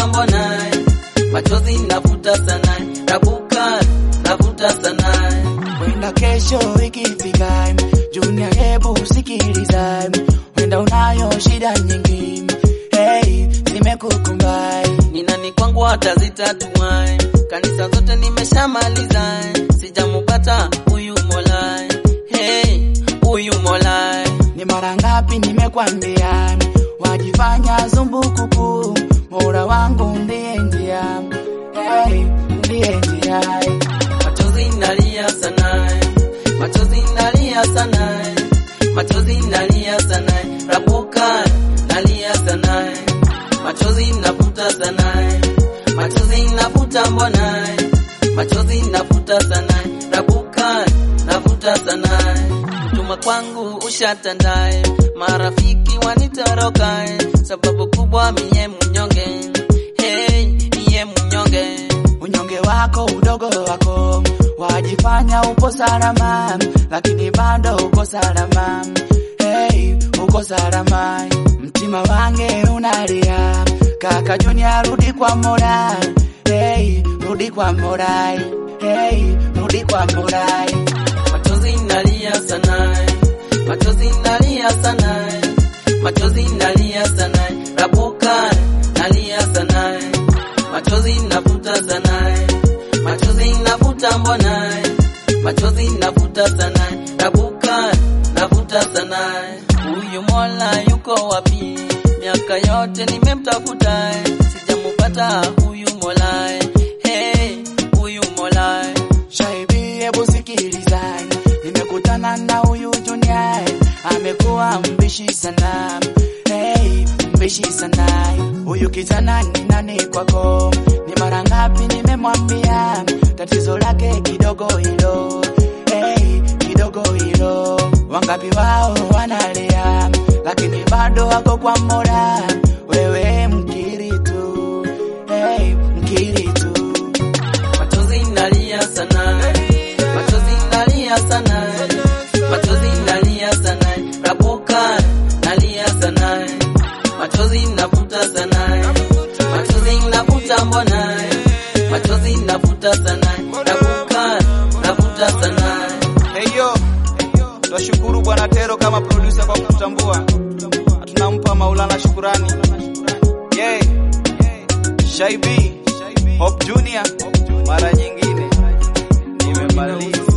nafuta mbona machozi nafuta sana rabuka nafuta sana Wenda kesho ikifika, Junior, hebu sikiliza, wenda unayo shida nyingi, hey, zimekukumba ni nani kwangu hatazitatua kanisa zote nimeshamaliza sijamupata huyu mola hey, huyu mola Ni mara ngapi nimekwambia, wajifanya zumbukuku, Mola wangu ndiye njia, hey, ndiye njia. machozi nalia sana machozi nalia sana machozi nalia sana rabuka nalia sana machozi nafuta sana machozi nafuta mbona machozi nafuta sana rabuka nafuta sana tuma kwangu ushatandae marafiki wanitoroka sababu kubwa miye mnyonge hey, miye mnyonge Unyonge wako udogo wako wajifanya upo salama, lakini bado uko salama. Hey, uko salama, mtima wange unalia. Kaka Junior, rudi kwa Mola. Hey, rudi kwa Mola. Hey, rudi kwa Mola. machozi nalia sana machozi nalia sana machozi nalia sana rabuka nalia sana machozi nafuta sana machozi nafuta mbona machozi nafuta sana rabuka nafuta sana huyu mola yuko wapi miaka yote nimemtafuta sijamupata huyu mola hey, huyu mola Shaibi, hebu sikiliza, nimekutana na huyu Junior, amekuwa mbishi sana. Hey, mbishi sana. Huyu kijana ni nani kwako? Ni mara ngapi nimemwambia tatizo lake kidogo hilo. Hey, kidogo hilo. Wangapi wao wanalia, lakini bado wako kwa Mola. Wewe mkiri tu, hey, mkiri tu. machozi nalia sana machozi nalia sana machozi nalia sana rabuka nalia sana machozi nafuta sana machozi nafuta mbona machozi nafuta sana rabuka nafuta sana Heyo, twashukuru Bwana Tero kama producer kwa kututambua, na tunampa Maulana shukurani. Yeah. Shaibi, Hope Junior, mara nyingine nimemaliza.